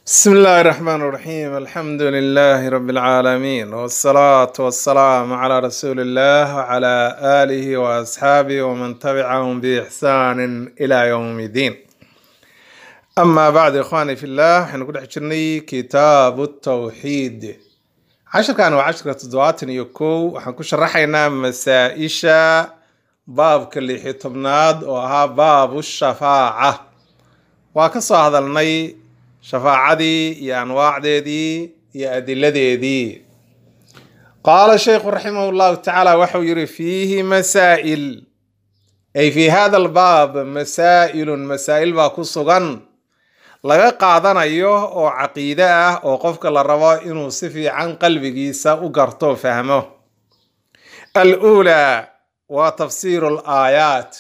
بسم الله الرحمن الرحيم الحمد لله رب العالمين والصلاة والسلام على رسول الله وعلى آله وأصحابه ومن تبعهم بإحسان إلى يوم الدين أما بعد إخواني في الله حنقول حجرني كتاب التوحيد عشر كانوا عشرة تدوات يكو وحنكون شرحينا مسائشة باب كل حطبناد وها باب الشفاعة وكسو هذا الني shafaacadii iyo anwaacdeedii iyo adiladeedii qaala sheikhu raximah llahu tacaala waxau yihi fiihi masaa'il ay fi hada albaab masaa'ilun masaa'il baa ku sugan laga qaadanayo oo caqiide ah oo qofka la rabo inuu si fiican qalbigiisa u garto fahmo aluulaa waa tafsiiru alaayaat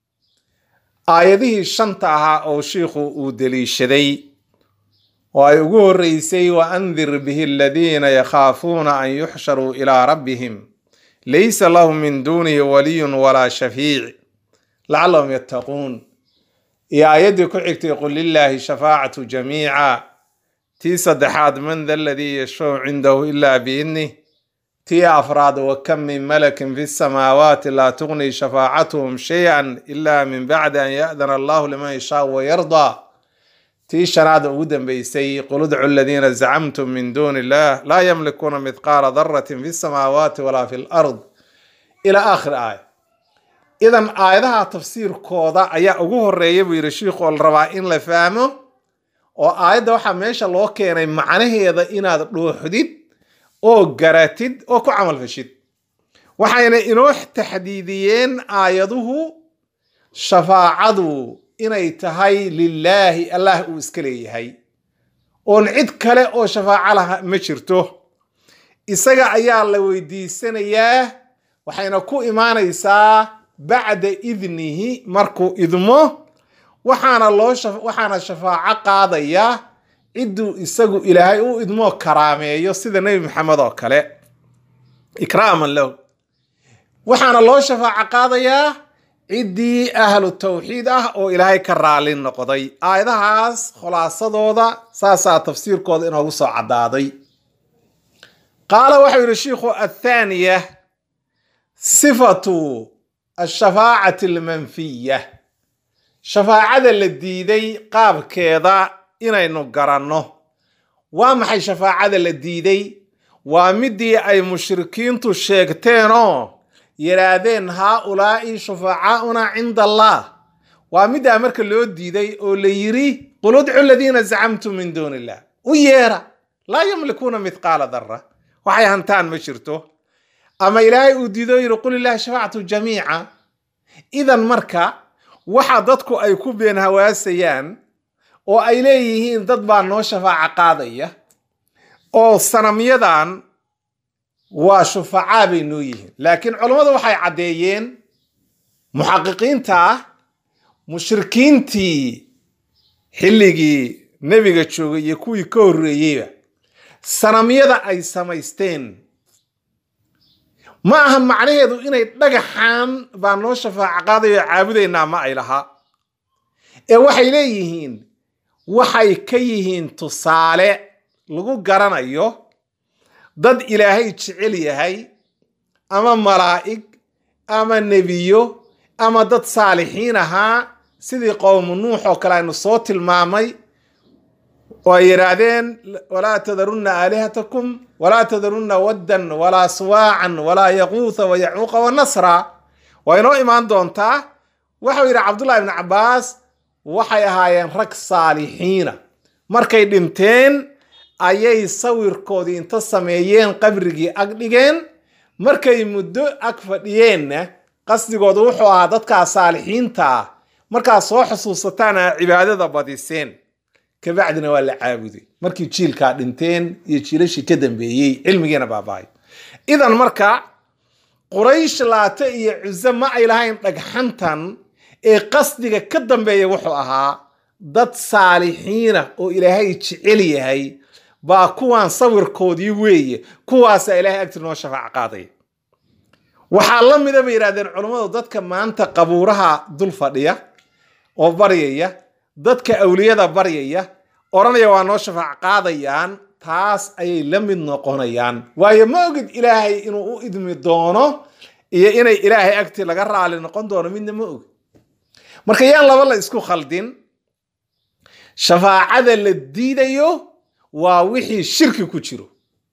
aayadihii shanta ahaa oo shiikhu uu deliishaday oo ay ugu horreysay wa andir bihi aladiina yakhaafuuna an yuxsharuu ilaa rabbihim laysa lahum min duunihi waliyun walaa shafiic lacallahum yattaquun iyo aayaddii ku xigtay qul lilaahi shafaacatu jamiica tii saddexaad man da aladii yashfacu cindahu ilaa biidnih tii afraad wa kam min malakin fi samaawaati laa tugni shafaacatuhum shay-an ila min bacdi an ya'dana allahu liman yashaau wayardaa tii shanaad ugu dambeysay qul udcu aladiina zacamtum min duuni illah laa yamlikuuna mithqaala daratin fi samaawaati walaa fi lard ilaa aakhir aaya idan aayadaha tafsiirkooda ayaa ugu horeeya buu yidhi shiikhu oo la rabaa in la fahmo oo aayadda waxaa meesha loo keenay macnaheeda inaad dhuuxdid oo garatid oo ku camalfashid waxayna inoo taxdiidiyeen aayaduhu shafaacadu inay tahay lilaahi allah uu iska leeyahay oon cid kale oo shafaaco laha ma jirto isaga ayaa la weydiisanayaa waxayna ku imaanaysaa bacda idnihi markuu idmo waxaana loo waxaana shafaaco qaadaya cidduu isagu ilaahay u idmoo karaameeyo sida nebi maxamed oo kale ikraaman lahu waxaana loo shafaaco qaadayaa ciddii ahlu tawxiid ah oo ilaahay ka raali noqday aayadahaas khulaasadooda saasaa tafsiirkooda inoogu soo caddaaday qaala waxau yidhi shiikhu athaaniya sifatu ashafaacati almanfiya shafaacada la diiday qaabkeeda inaynu garanno waa maxay shafaacada la diiday waa midii ay mushrikiintu sheegteenoo yidhaahdeen haa-ulaa'i shufacaauna cinda allah waa middaa marka loo diiday oo la yiri qul udcu aladiina zacamtum min duuni illah u yeera laa yamlikuuna mithqaala dara waxay hantaan ma jirto ama ilaahay uu diido yidhi qul illahi shafactu jamiica idan marka waxa dadku ay ku been hawaasayaan oo ay leeyihiin dad baa noo shafaaco qaadaya oo sanamyadan waa shufacaa bay noo yihiin laakiin culammadu waxay caddeeyeen muxaqiqiinta ah mushrikiintii xilligii nebiga joogay iyo kuwii ka horreeyeyba sanamyada ay samaysteen ma aha macnaheedu inay dhagaxaan baa noo shafaaco qaadayo caabudaynaa ma ay lahaa ee waxay leeyihiin waxay ka yihiin tusaale lagu garanayo dad ilaahay jecel yahay ama malaa'ig ama nebiyo ama dad saalixiin ahaa sidii qowmu nuux oo kale aynu soo tilmaamay oo ay yidhaahdeen walaa tadarunna aalihatakum walaa tadarunna waddan walaa suwaacan walaa yaquutha wa yacuuqa wa nasra waa inoo imaan doontaa waxau yidhi cabdullahi ibni cabbaas waxay ahaayeen rag saalixiina markay dhinteen ayay sawirkoodii inta sameeyeen qabrigii ag dhigeen markay muddo ag fadhiyeenna qasdigoodu wuxuu ahaa dadkaa saalixiinta ah markaa soo xusuusataan aa cibaadada badiseen kabacdina waa la caabuday markii jiilkaa dhinteen iyo jiilashii ka dambeeyey cilmigiina baabahay idan marka quraysh laate iyo cuse ma ay lahayn dhagxantan ee qasdiga ka dambeeya wuxuu ahaa dad saalixiina oo ilaahay jecel yahay baa kuwaan sawirkoodii weeye kuwaasaa ilaahay agti noo shafaac qaadaya waxaa la mida bay yidhahdeen culummadu dadka maanta qabuuraha dul fadhiya oo baryaya dadka awliyada baryaya odhanaya waa noo shafaac qaadayaan taas ayay la mid noqonayaan waayo ma ogid ilaahay inuu u idmi doono iyo inay ilaahay agtii laga raali noqon doono midna ma ogid marka yaan laba la isku khaldin shafaacada la diidayo waa wixii shirki ku jiro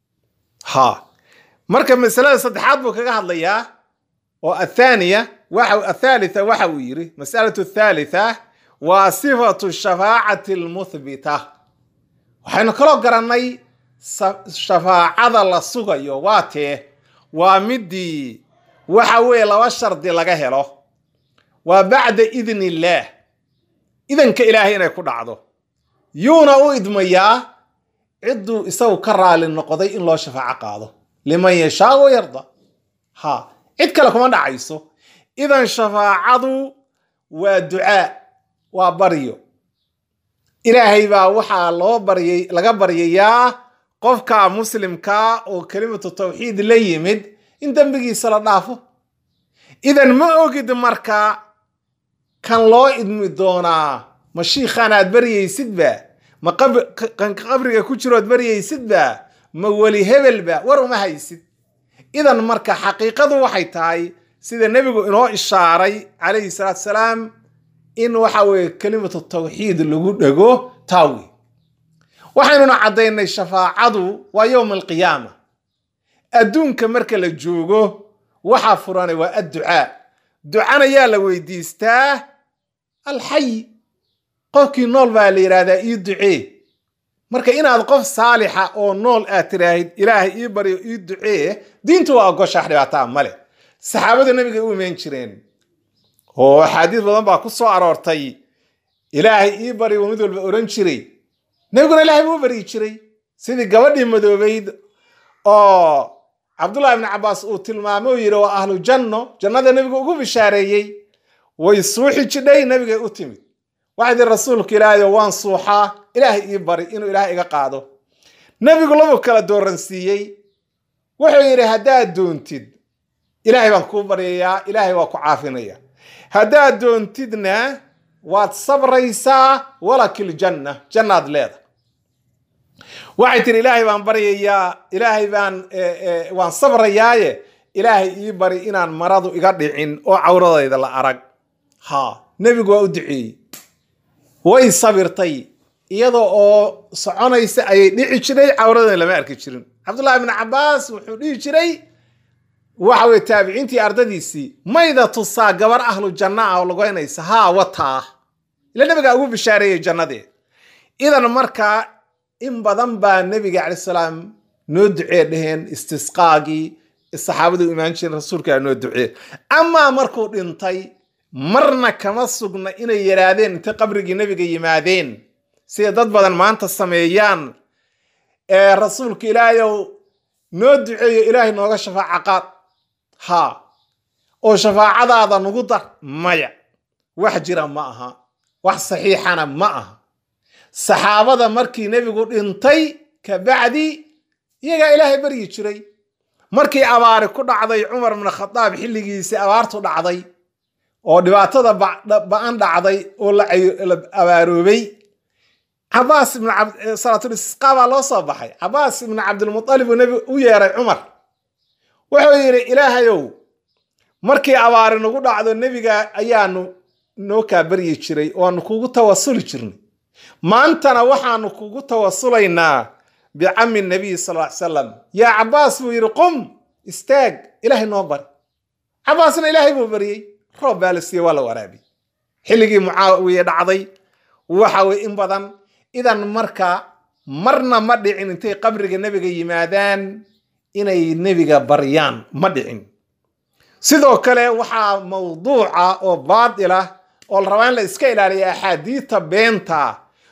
ha marka masalada saddexaad buu kaga hadlayaa oo athaniya waxa athalitha waxa uu yiri masalatu athalitha waa sifatu shafaacati almuthbita waxaynu kaloo garannay shafaacada la sugayo waa tee waa midii waxa weeye laba shardi laga helo waa bacda idni illaah idanka ilaahay inay ku dhacdo yuuna u idmayaa cidduu isagu ka raali noqday in loo shafaaco qaado liman yashaa wa yarda ha cid kale kuma dhacayso idan shafaacadu waa ducaa waa baryo ilaahay baa waxaa loo baryay laga baryayaa qofka muslimkaa oo kelimatu tawxiid la yimid in dembigiisa la dhaafo idan ma ogid marka kan loo idmi doonaa ma shiikhaan aad baryaysidba ma kanka qabriga ku jirood baryaysidba ma weli hebelba war uma haysid idan marka xaqiiqadu waxay tahay sida nebigu inoo ishaaray calayhi salaatu salaam in waxa weeye kelimatu tawxiid lagu dhego taawi waxaynuna caddaynay shafaacadu waa yowma alqiyaama adduunka marka la joogo waxaa furanay waa adducaa ducana yaa la weydiistaa alxay qofkii nool baa la yidhaahdaa ii ducee marka inaad qof saalixa oo nool aad tiraahid ilaahay ii baryo ii ducee diintu waa ogoshax dhibaataa male saxaabada nabiga u imaan jireen oo axaadiis badan baa ku soo aroortay ilaahay ii bari waa mid walba oran jiray nebiguna ilaahay buu baryi jiray sidii gabadhii madoobayd oo cabdullahi ibni cabbaas uu tilmaamay oo yidhi waa ahlu janno jannada nebiga ugu bishaareeyey way suuxi jidhay nebigay u timid waxay tihi rasuulka ilaahayo waan suuxaa ilaahay ii bari inuu ilaahay iga qaado nebigu labu kala dooransiiyey wuxuu yidhi haddaad doontid ilaahay baan kuu baryayaa ilaahay waa ku caafinaya haddaad doontidna waad sabraysaa walakil janna jannaad leeda waxay tihi ilaahay baan baryayaa ilaahay baan waan sabrayaaye ilaahay ii bari inaan maradu iga dhicin oo cawradayda la arag ha nebigu waa u duceeyey way sabirtay iyadoo oo soconaysa ayay dhici jiray cawradana lama arki jirin cabdullahi ibni cabbaas wuxuu dhihi jiray waxa weye taabiciintii ardadiisii mayda tusaa gabar ahlu janna ah oo lagoynaysa haa wataa ila nabigaa ugu bishaareeyey jannadee idan markaa in badan baa nebiga calai salaam noo ducee dheheen istisqaagii saxaabadu imaan jireen rasuulkaa noo ducee amaa markuu dhintay marna kama sugna inay yidhaahdeen intay qabrigii nebiga yimaadeen sida dad badan maanta sameeyaan ee rasuulka ilaahayow noo duceeyo ilaahay nooga shafaaca qaad ha oo shafaacadaada nugu dar maya wax jira ma aha wax saxiixana ma aha saxaabada markii nebigu dhintay kabacdi iyagaa ilaahay baryi jiray markii abaari ku dhacday cumar bn khadaab xilligiisii abaartu dhacday oo dhibaatada ba-an dhacday oo la abaaroobay cabaas ibn salaatulisqa baa loo soo baxay cabaas ibn cabdilmualib uu nebi u yeeray cumar wuxuu yidhi ilaahayow markii abaari nagu dhacdo nebiga ayaanu noo kaa baryi jiray oo aanu kugu tawasuli jirnay maantana waxaanu kugu tawasulaynaa bicami nabiy sal ly salam yaa cabaas buu yidhi qum istaag ilaahay noo bari cabaasna ilaahay buu baryey roob baa la siiyey waa la waraabiyey xilligii mucaawiye dhacday waxa weye in badan idan marka marna ma dhicin intay qabriga nebiga yimaadaan inay nebiga baryaan ma dhicin sidoo kale waxaa mawduuca oo baatila oo la rabaa in la iska ilaaliya axaadiita beenta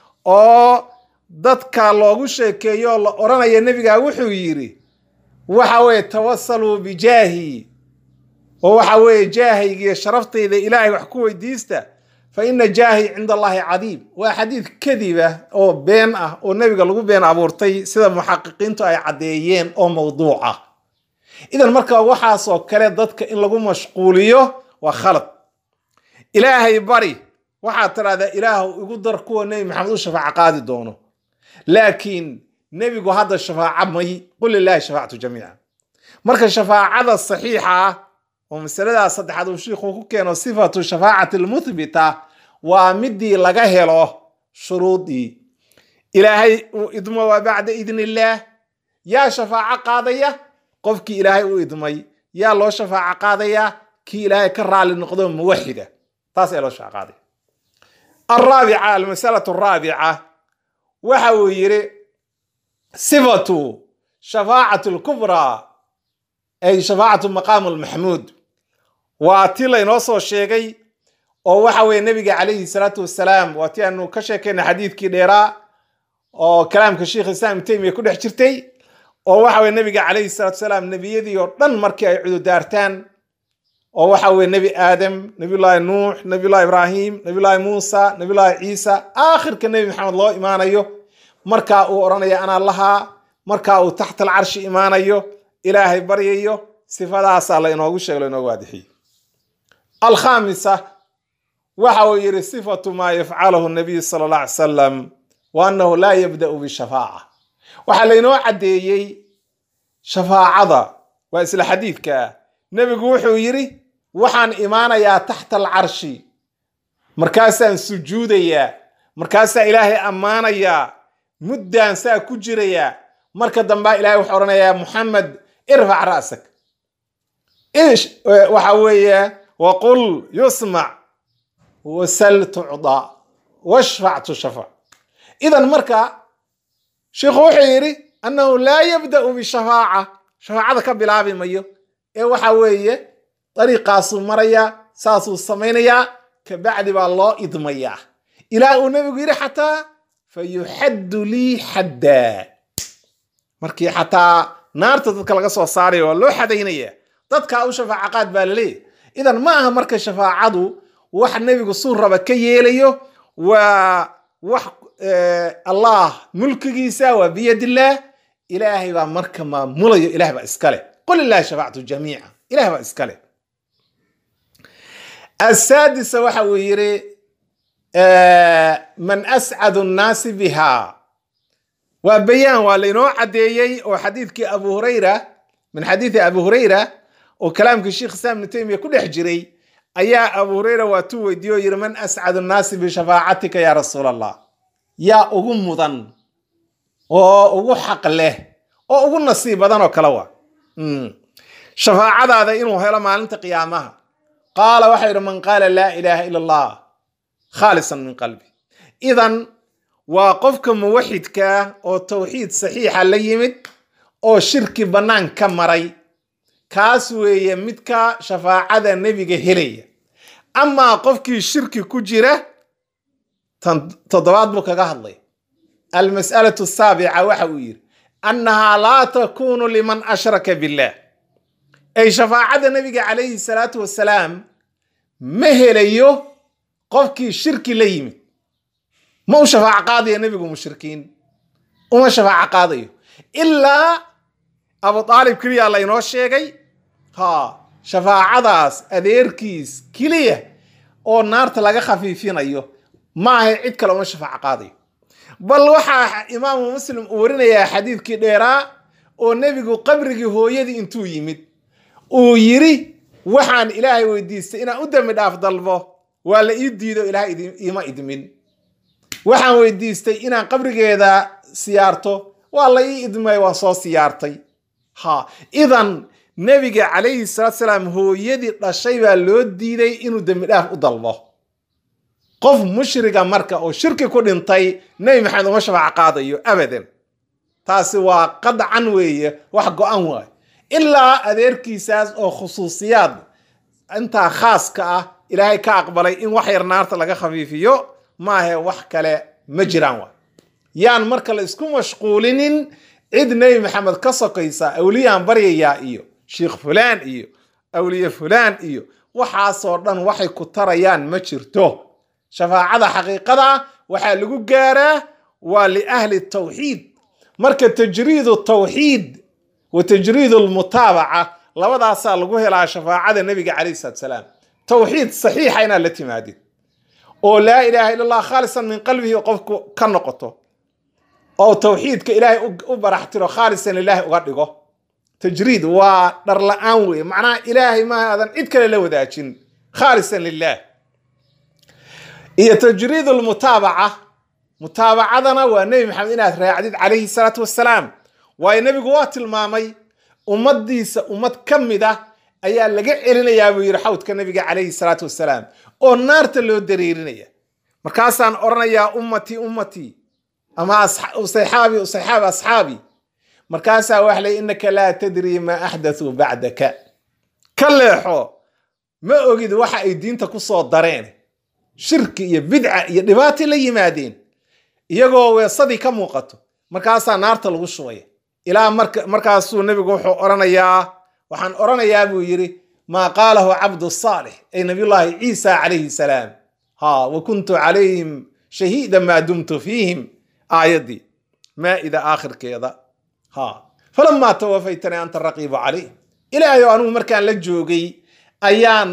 oo dadka loogu sheekeeyo oo la odhanaya nebiga wuxuu yidhi waxa weeye tawasaluu bijaahi oo waxa weeye jaahaygiiyo sharaftayda ilaahay wax ku weydiista fa ina jaahi cinda allahi cadiim waa xadiid kadiba oo been ah oo nebiga lagu been abuurtay sida muxaqiqiintu ay caddeeyeen oo mawduuc ah idan marka waxaasoo kale dadka in lagu mashquuliyo waa khalad ilaahay bari waxaad tidhahdaa ilaahu igu dar kuwa nebi maxamed u shafaaco qaadi doono laakiin nebigu hadda shafaaca may qul lilaahi shafaacatu jamiica marka shafaacada saxiixa ah oo masaladaas saddexaad uu shiikhuu ku keeno sifatu shafaacati almuthbita waa midii laga helo shuruudii ilaahay uu idmo waa bacda idni illaah yaa shafaaco qaadaya qofkii ilaahay u idmay yaa loo shafaaco qaadaya kii ilaahay ka raali noqdo muwaxida taas ayaa loo shafaaco qaadaya alraabica almasalatu araabica waxa uu yidhi sifatu shafaacatu lkubraa ay shafaacatu maqaamu lmaxmuud waa ti laynoo soo sheegay oo waxa weeye nebiga calayhi salaatu wasalaam waa ti aanu ka sheekayna xadiidkii dheeraa oo kalaamka sheikh islam ibn taymiya ku dhex jirtay oo waxa weye nebiga calayhi salaatu wasalaam nebiyadii oo dhan markii ay cududaartaan oo waxa weye nebi aadam nebiyullaahi nuux nebiyullahi ibraahim nebiyullaahi muusa nebiyullaahi ciisa aakhirka nebi maxamed loo imaanayo markaa uu odhanaya anaa lahaa markaa uu taxta alcarshi imaanayo ilaahay baryayo sifadaasaa la inoogu sheego la inoogu waadixiyey alkhaamisa waxa uu yidhi sifatu maa yafcalahu nabiy sala allah alay salam wa annahu laa yabda'u bishafaaca waxaa laynoo caddeeyey shafaacada waa isla xadiidka nebigu wuxuu yidhi waxaan imaanayaa taxta alcarshi markaasaan sujuudayaa markaasaa ilaahay ammaanayaa muddaan saa ku jirayaa marka dambaa ilahay wuxuu odhanayaa muxamed irfac ra'sak ish waxa weeye waqul yusmac wasal tucda washfac tushafac idan marka sheikhu wuxuu yidhi annahu laa yabda'u bishafaaca shafaacada ka bilaabi mayo ee waxa weeye dariiqaasuu marayaa saasuu samaynayaa kabacdi baa loo idmayaa ilaa uu nebigu yidhi xataa fa yuxaddu lii xaddaa markii xataa naarta dadka laga soo saaraya waa loo xadaynaya dadkaa u shafaaca qaad baa laleeyahy idan ma aha marka shafaacadu wax nebigu suu raba ka yeelayo waa wax allah mulkigiisa waa biyadillaah ilaahay baa marka maamulayo ilaah baa iskale qul illahi shafactu jamiica ilaah baa iskale asaadisa waxa uu yidhi man ascadu nnaasi biha waa bayaan waa laynoo caddeeyey oo xadiidkii abu hurayra min xadiidi abu hurayra oo kalaamkii sheikh islam ibnu taymiya ku dhex jiray ayaa abu hurayra waa tuu weydiiye oo yidhi man ascadu nnaasi bishafaacatika ya rasuul allah yaa ugu mudan oo ugu xaq leh oo ugu nasiib badan oo kale waa shafaacadaada inuu helo maalinta qiyaamaha qaala waxa yidhi man qaala laa ilaaha ila allah khaalisan min qalbi idan waa qofka muwaxidka oo tawxiid saxiixa la yimid oo shirki bannaan ka maray kaas weeye midka shafaacada nebiga helaya amaa qofkii shirki ku jira tan toddobaad buu kaga hadlay almas'alatu asaabica waxa uu yidhi annahaa laa takunu liman ashraka billah ay shafaacada nebiga calayhi salaatu wasalaam ma helayo qofkii shirki la yimid ma u shafaaco qaadayo nebigu mushrikiin uma shafaaco qaadayo ilaa abu aalib keliya laynoo sheegay ha shafaacadaas adeerkiis keliya oo naarta laga khafiifinayo maahay cid kale uma shafaaco qaadayo bal waxaa imaamu muslim uu warinayaa xadiidkii dheeraa oo nebigu qabrigii hooyadii intuu yimid uu yidhi waxaan ilaahay weydiistay inaan u dembi dhaaf dalbo waa la ii diido ilaahay iima idmin waxaan weydiistay inaan qabrigeeda siyaarto waa la ii idmay waan soo siyaartay ha idan nebiga calayhi salaatu salaam hooyadii dhashay baa loo diiday inuu dembi dhaaf u dalbo qof mushriga marka oo shirki ku dhintay nebi maxamed uma shafaaco qaadayo abadan taasi waa qadcan weeye wax go-an waay ilaa adeerkiisaas oo khusuusiyaad intaa khaaska ah ilaahay ka aqbalay in wax yar naarta laga khafiifiyo maahe wax kale ma jiraan waay yaan marka la isku mashquulinin cid nebi maxamed ka sokaysa awliyaan baryayaa iyo sheikh fulaan iyo awliye fulaan iyo waxaasoo dhan waxay ku tarayaan ma jirto shafaacada xaqiiqada waxaa lagu gaaraa waa liahli tawxiid marka tajriidu tawxiid wa tajriid lmutaabaca labadaasaa lagu helaa shafaacada nebiga calayh salaatu salaam tawxiid saxiixa inaad la timaadid oo laa ilaaha illa allah khaalisan min qalbihi qofku ka noqoto oo tawxiidka ilaahay u baraxtiro khaalisan ilaahay uga dhigo tajriid waa dhar la-aan weeye macnaha ilaahay ma aadan cid kale la wadaajin khaalisan lilah iyo tajriid lmutaabaca mutaabacadana waa nebi maxamed inaad raacdid calayhi salaatu wassalaam waayo nebigu waa tilmaamay ummadiisa ummad ka mid ah ayaa laga celinayaa buu yidhi xawdka nebiga calayhi salaatu wassalaam oo naarta loo dareerinaya markaasaan odhanayaa ummatii ummatii ama usayxaabi usayxaabi asxaabi markaasaa waxa ley innaka laa tadrii maa axdathuu bacdaka ka leexo ma ogid waxa ay diinta ku soo dareen shirki iyo bidca iyo dhibaatay la yimaadeen iyagoo weesadii ka muuqato markaasaa naarta lagu shubaya ilaa markaasuu nebigu wuxuu odhanayaa waxaan odhanayaa buu yidhi maa qaalahu cabdu saalix ay nabiyullaahi ciisa calayhi salaam ha wa kuntu calayhim shahiida maa dumtu fiihim aayaddii maa'ida aakhirkeeda ha falamaa tawafaytanii anta raqiibu calayh ilaahay oo anugu markaan la joogay ayaan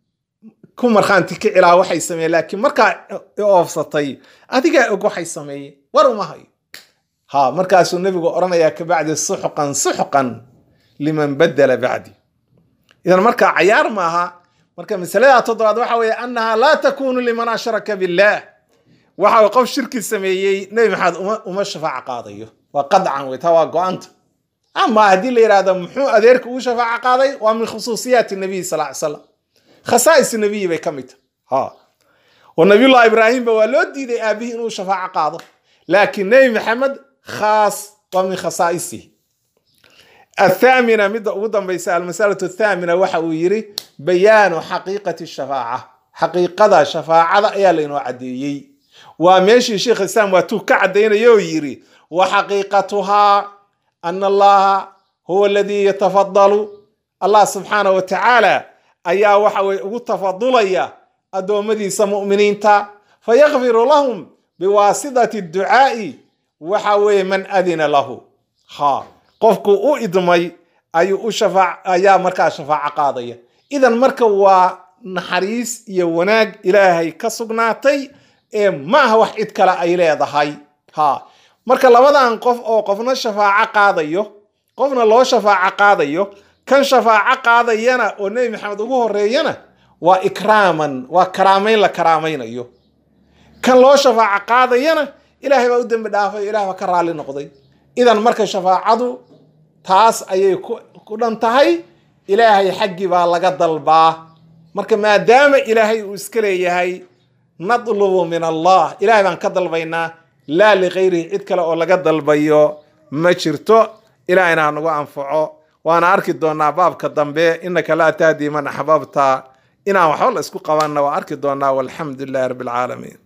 ku markhaanti kici lahaa waxay sameeyeen laakiin markaa oofsatay adigaa og waxay sameeyeen war uma hayo ha markaasuu nebigu odhanayaa kabacdi suxqan suxqan liman badala bacdi idan markaa cayaar maaha marka masalada toddobaad waxa weeye annaha laa takunu liman ashraka billaah waxa qof shirki sameeyey nebi maxamed uma uma shafaaco qaadayo waa qadcan wey taa waa go-anta ama haddii la yidhahdo muxuu adeerka uu shafaaco qaaday waa min khusuusiyaati nabiy sal ly slam khasaa'is nabiyi bay ka mid tahay ha oo nabiyullahi ibraahimba waa loo diiday aabihii inuu shafaaco qaado laakiin nebi maxamed khaas waa min khasaa'isihi athaamina midda ugu dambaysa almasalatu athaamina waxa uu yidhi bayaanu xaqiiqati shafaaca xaqiiqada shafaacada ayaa laynoo caddeeyey waa meeshii sheikh islaam waatuu ka caddaynaya oo yidhi wa xaqiiqatuhaa ana allaha huwa aladii yatafadalu allah subxaana wa tacaala ayaa waxa weye ugu tafadulaya addoommadiisa mu'miniinta fayakfiru lahum biwaasitati ducaa'i waxa weeye man adina lahu ha qofku u idmay ayuu u shafaac ayaa markaa shafaaco qaadaya idan marka waa naxariis iyo wanaag ilaahay ka sugnaatay ee ma aha wax cid kale ay leedahay ha marka labadan qof oo qofna shafaaco qaadayo qofna loo shafaaco qaadayo kan shafaaco qaadayana oo nebi maxamed ugu horeeyana waa ikraaman waa karaamayn la karaamaynayo kan loo shafaaco qaadayana ilaahay baa u dembi dhaafay ilaah baa ka raalli noqday idan marka shafaacadu taas ayay ku dhan tahay ilaahay xaggii baa laga dalbaa marka maadaama ilaahay uu iska leeyahay nadlubu min allah ilaahay baan ka dalbaynaa laa likayrihi cid kale oo laga dalbayo ma jirto ilaahayna ha nagu anfaco waana arki doonaa baabka dambe inaka laa tahdi man axbabta inaan waxba la isku qabanna waa arki doonaa walxamdu lilahi rabbi alcaalamiin